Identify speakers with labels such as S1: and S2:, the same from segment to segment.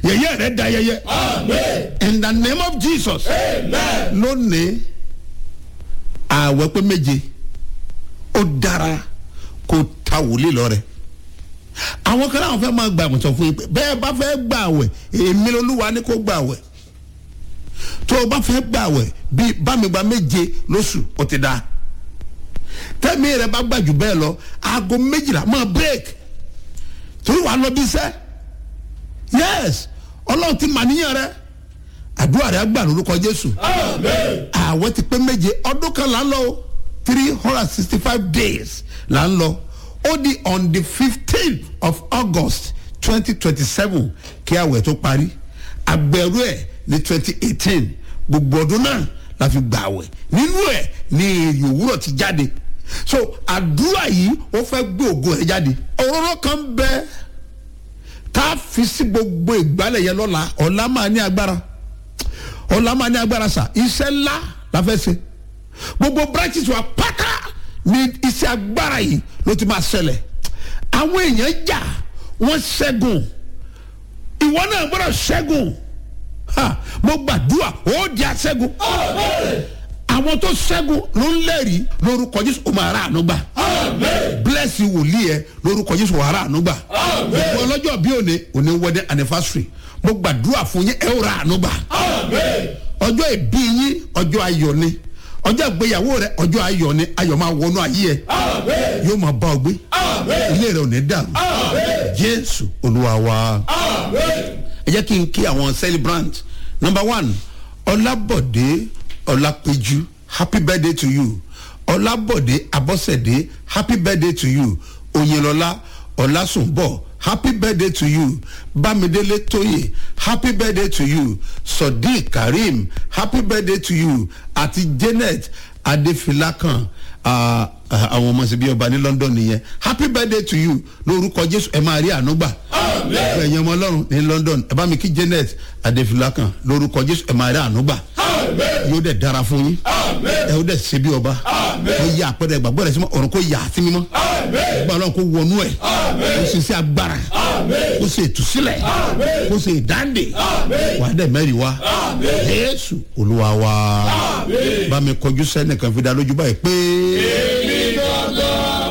S1: yẹ̀yẹ́ rẹ̀ da yẹyẹ in the name of jesus lónìí ààwẹ̀ pé méje ó dára kó ta wòlíì lọ́rẹ̀ àwọn kan náà fẹ́ máa gbà mọ̀ sọ fún yín pé bẹ́ẹ̀ bá fẹ́ gbà àwẹ̀ èmi lolúwa ni kó gbà àwẹ̀ tó o bá fẹ́ gbà àwẹ̀ bíi bámigba méje lóṣù ó ti dáa tẹ́mi rẹ̀ bá gbà jù bẹ́ẹ̀ lọ aago méjìlá máa break torí wàá lọ bí sẹ́ yes ọlọ́run ti mà níyàn rẹ àdúrà rẹ gbà lórúkọ jésù àwẹ̀ ti pé méje ọdún kan là ń lọ o three hundred and sixty five days là ń lọ ó di on the fifteen of august twenty twenty seven kí àwẹ̀ tó parí àgbẹ̀rú ẹ̀ ní twenty eighteen gbogbo ọdún náà la fi gbà àwẹ̀ nínú ẹ̀ ní èrè òwúrọ̀ ti jáde so àdúrà yìí ó fẹ́ gbé ògo rẹ̀ jáde òróró kan bẹ́ẹ̀ tá a fi sí gbogbo ìgbálẹ̀ yẹn lọ́la ọ̀la máa ní agbára ọ̀la máa ní agbára sà iṣẹ́ ńlá la fẹ́ ṣe gbogbo branches wa pátá ní iṣẹ́ agbára yìí ló ti máa ṣẹlẹ̀ àwọn èèyàn jà wọ́n ṣẹ́gun ìwọ náà gbọ́dọ̀ ṣẹ́gun ha mo gbàdúrà ó di aṣẹ́gun àwọn tó ṣẹ́gun ló ń lẹ́rìí lórúkọ jésù ó máa rà àánú gbà bless you wòlíì ẹ lórúkọ jésù wàá rà àánú gbà gbogbo ọlọ́jọ́ bí òní òní wedding anniversary mo gbàdúrà fún yín ẹ ó rà àánú gbà ọjọ́ ìbí yín ọjọ́ ayọ̀ ni ọjọ́ ìgbéyàwó rẹ ọjọ́ ayọ̀ ni ayọ̀ máa wọnú ayé ẹ yóò máa bá ọ gbé ilé rẹ ò ní dàrú jésù olúwa wa ẹ jẹ́ kí n kí àwọn celebrant number one ọlábọ̀dé ọlápẹ̀jú happy birthday to you ọlábọ̀dé abọ́sẹ̀dé happy birthday to you oyinlọ́lá ọlásùnbọ̀ happy birthday to you bámidélé tóyè happy birthday to you sodiq karim happy birthday to you àti janet adéfilákan àwọn ọmọ síbi ọba ní london nìyẹn happy birthday to you lórúkọ jésù ẹ máa rí ànúgbà ẹ̀yin ọmọ ọlọ́run ní london ẹ bá mi kí janet adéfilákan lórúkọ jésù ẹ máa rí ànúgbà yóò dẹ̀ dára fún yín ẹ ó dẹ̀ ṣe bí ọba ó yà àpẹẹrẹ ìgbàgbọ́ rẹ̀ sí mọ́ ọ̀run kó yà á sí mímọ́ ìgbà ọlọ́run kó wọnú ẹ̀ kó ṣe sí agbára kó ṣe ìtúsílẹ̀ kó ṣe ìdáǹdè wà á dẹ̀ mẹ́rin wá jésù olúwa wa bá mi kọjú sẹ́nìkan fi dá lójú báyìí pé.
S2: èmi gbọ́dọ̀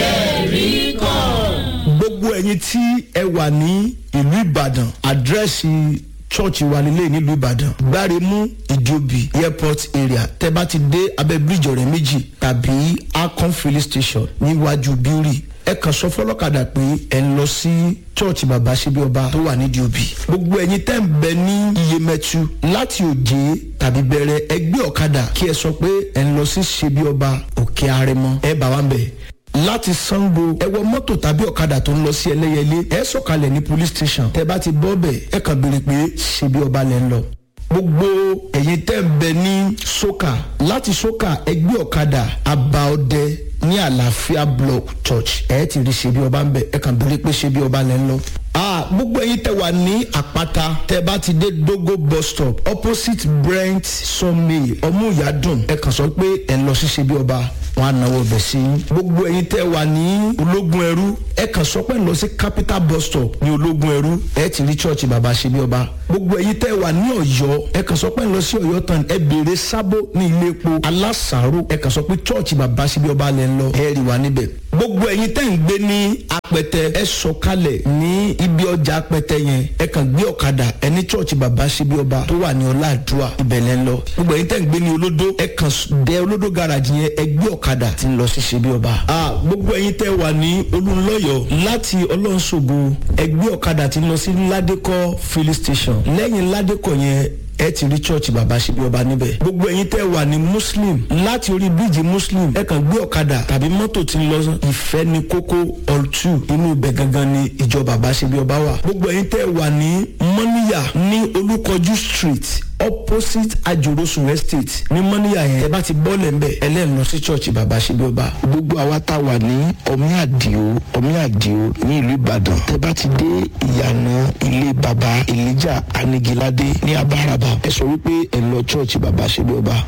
S2: lẹ́rìí kan.
S3: gbogbo ẹ̀yin tí ẹ wà ní ìlú ìbàdàn àdírẹ́sì church wa nílé nílùú ìbàdàn gbáremú ìjòbí airport area tẹ bá ti dé abẹ bíríjì ọ̀rẹ́ méjì tàbí akon filling station níwájú bíórì ẹ kàn sọ fọlọ́kadà pé ẹ ń lọ sí church bàbá ṣebí ọba tó wà nídìí òbí gbogbo ẹ̀yin tẹ́ ń bẹ ní iyemẹtu láti òjé tàbí bẹ̀rẹ̀ ẹgbẹ́ ọ̀kadà kí ẹ sọ pé ẹ ń lọ sí ṣebí ọba òkè arẹmọ ẹ bá wa ń bẹ̀ láti sango ẹ wọ mọ́tò tàbí ọ̀kadà tó ń lọ sí ẹlẹ́yẹlé ẹ sọ̀kalẹ̀ ní police station tẹ bá ti bọ́ bẹ̀ ẹ kàn béèrè pé ṣebí ọba lẹ́ ń lọ gbogbo ẹ̀yin tẹ́ ń bẹ ní soka láti soka ẹgbẹ́ ọ̀kadà abaọdẹ ní àlàáfíà block church ẹ ti rí ṣebí ọba ń bẹ ẹ kàn béèrè pé ṣebí ọba lẹ́ ń lọ ah gbogbo ẹyin tẹ wà ní àpáta tẹ bá ti dé dogo bus stop opposite brent sunmay ọmúyàdùn ẹ kàn sọ pé ẹ ń lọ sí ṣebí ọba wọn á náwó bẹ̀ sí i gbogbo ẹyin tẹ wà ní ológun ẹrú ẹ kàn sọ pé ẹ ń lọ sí capital bus stop ní ológun ẹrú ẹ ti rí church bàbá ṣebí ọba gbogbo ẹyin tẹ wà ní ọyọ ẹ kàn sọ pé ẹ ń lọ sí ọyọ tán ẹ béèrè sábó ní ilé epo alásàárò ẹ kàn sọ pé church bàbá ṣebí ọba lẹ ń lọ ẹ rí wa níbẹ̀ gbogbo ẹyin tẹ ń gbé ní apẹtẹ ẹ sọkalẹ ní ibi ọjà apẹtẹ yẹn ẹ kàn gbé ọ̀kadà ẹ ní church bàbá ṣebí ọba tó wà ní ọláàdúrà ibẹ̀lẹ̀ ń lọ gbogbo ẹyin tẹ ń gbé ní olódó ẹ kàn dé olódó garage yẹn ẹ gbé ọ̀kadà tí ń lọ sí ṣebí ọba. a gbogbo ẹyin tẹ wà ní olùlọ́yọ̀ láti ọlọ́nṣogo ẹ gbé ọ̀kadà tí ń lọ sí ládékọ́ filling station lẹ́yìn ládékọ́ yẹn ẹ ti rí church bàbá ṣe bí ọba níbẹ̀. gbogbo ẹ̀yin tẹ́ wà ní muslim láti orí bíríìjì muslim ẹ kàn gbé ọ̀kadà tàbí mọ́tò tí ń lọ ìfẹ́ ní kókó ọ̀tù inú ibẹ̀ gangan ni ìjọ bàbá ṣe bí ọba wà. gbogbo ẹ̀yin tẹ́ wà ní mọ́níyà ní olúkọjú street opposite ajorosun estate ní mọ́níyà yẹn ẹ bá ti bọ́ọ̀lẹ̀ ń bẹ̀ ẹlẹ́nu sí church bàbá ṣe bí ọba.
S4: gbogbo àwa tá a wà ní ọmí àdìo ọmí àdìo ní ìlú ìbàdàn tẹ bá ti dé ìyànà ilé baba elijah anigilade ní abáraba ẹ sọ wípé ẹ lọ church bàbá ṣe bí ọba